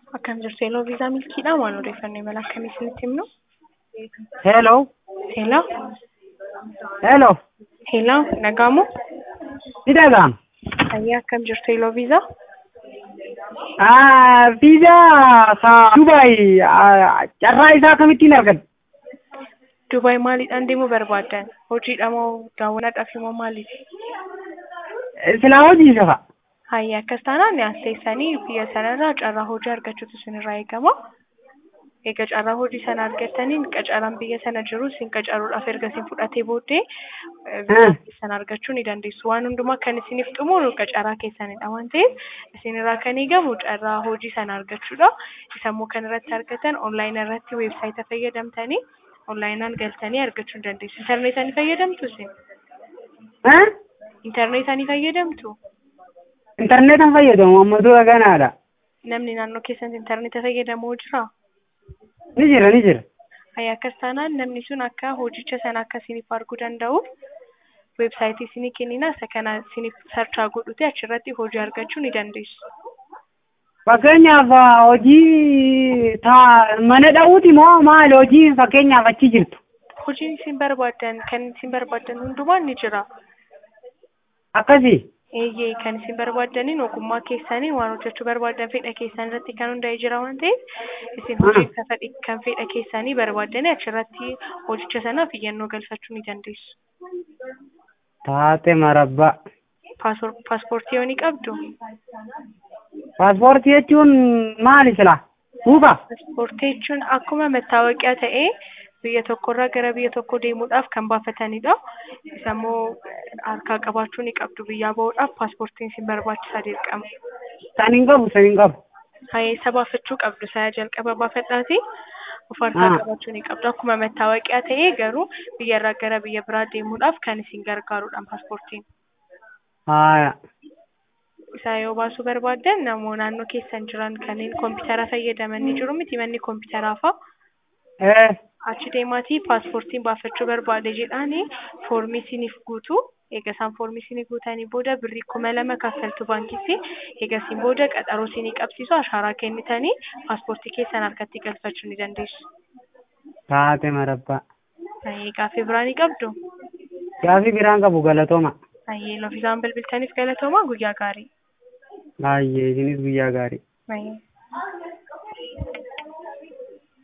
Akkam jirtu Eeloo Viizaa Milkiidhaa waan odeeffannoo imala akkamii isinitti himnu? Hello. Hello. Hello. Hello. Nagaamoo? Ni dhaga'ama. Ayyaa akkam jirtu Eeloo Viizaa? Ah, Viizaa ka Dubaay ah, carraa isaa akkamittiin argadde? Dubaay maaliidhaan deemuu barbaaddan? Hojiidha moo daawwannaadhaaf moo maaliif? Silaa hojii isa fa'a. Hayya akkas taanaan as teessanii biyya sanarraa carraa hojii argachuutu isinirraa eegama. Egaa carraa hojii sana argattaniin qacaraan biyya sana jiru isin qacaruudhaaf erga isin fudhatee booddee eh, viizaa keessan argachuu ni dandeessu. Waan hundumaa kan isiniif xumuru qacaraa keessanidha waan ta'eef isinirraa kan eegamu carraa hojii sana argachuudha. Isammoo kan irratti argatan onlaayinii irratti weebsaayita fayyadamtanii onlaayinaan galtanii argachuu ni dandeessu. Intarneetaa ni fayyadamtu isin? Eh? Intarneetaa ni fayyadamtu? Intarneetan fayyadamu amma dura ganaadha. Namni naannoo keessatti intarneeta fayyadamu jiraa? Ni jira ni jira. Hayya akkas taanaan namni sun akka hojicha sana akka isiniif arguu danda'uuf weebsaayitii isinii kennina isa kana isiniif sarchaa godhuti achirratti hojii argachuu ni dandeessu. Fakkeenyaaf ah, hojii taa mana dha'uuti moo maali hojii fakkeenyaaf achi jirtu? Hojiin isin barbaaddan kan isin barbaaddan hundumaan ni jira. Akkasii. Eeyyee kan isin barbaaddaniin ogummaa keessaniin waan hojjechuu barbaaddan fedha keessan irratti kan hundaa'e jira waan ta'eef isin hojii kan fedhi- kan fedha keessanii barbaaddanii achirratti hojicha sanaaf iyyannoo galfachuu ni dandeessu. Taate marabbaa. Paaspoor- Paaspoortii yoo ni qabdu? Paaspoortii jechuun maali silaa? Buufa? Paaspoortii jechuun akkuma mattaawoqiyaa ta'ee biyya tokkorraa gara biyya tokkoo deemuudhaaf kan baafatanidha. Isa immoo harkaa qabaachuu ni qabdu biyyaa bahuudhaaf paaspoortiin isin barbaachisaa dirqama. San hin qabu san hin qabu. Hayya isa baafachuu qabdu saya jalqaba baafadhaati. Of harkaa Ah. qabaachuu ni qabdu. Akkuma mattaawoqiyaa ta'ee garuu biyyarraa gara biyya biraa deemuudhaaf kan isin gargaarudha paaspoortiin. Haaya. Isaa yoo baasuu barbaaddan namoo naannoo keessan jiran kanneen koompitara fayyadaman ni jiru miti manni koompitaraa fa'a. Eh. achi deemaatii paaspoortiin baafachuu barbaade jedhaani foormii isiniif guutu eega isaan foormii isinii guutanii booda birrii kuma lama kaffaltu baankitti eega isin booda qaxaroo isinii qabsiisu ashaaraa kennitanii paaspoortii keessan harkatti galfachuu ni dandeessu. Taate marabbaa. Gaaffii biraa ni qabdu. Gaaffii biraan qabu galatooma. Loofisaan bilbiltaniif galatoomaa guyyaa gaarii. Baay'ee isinis guyyaa gaarii. Baay'ee.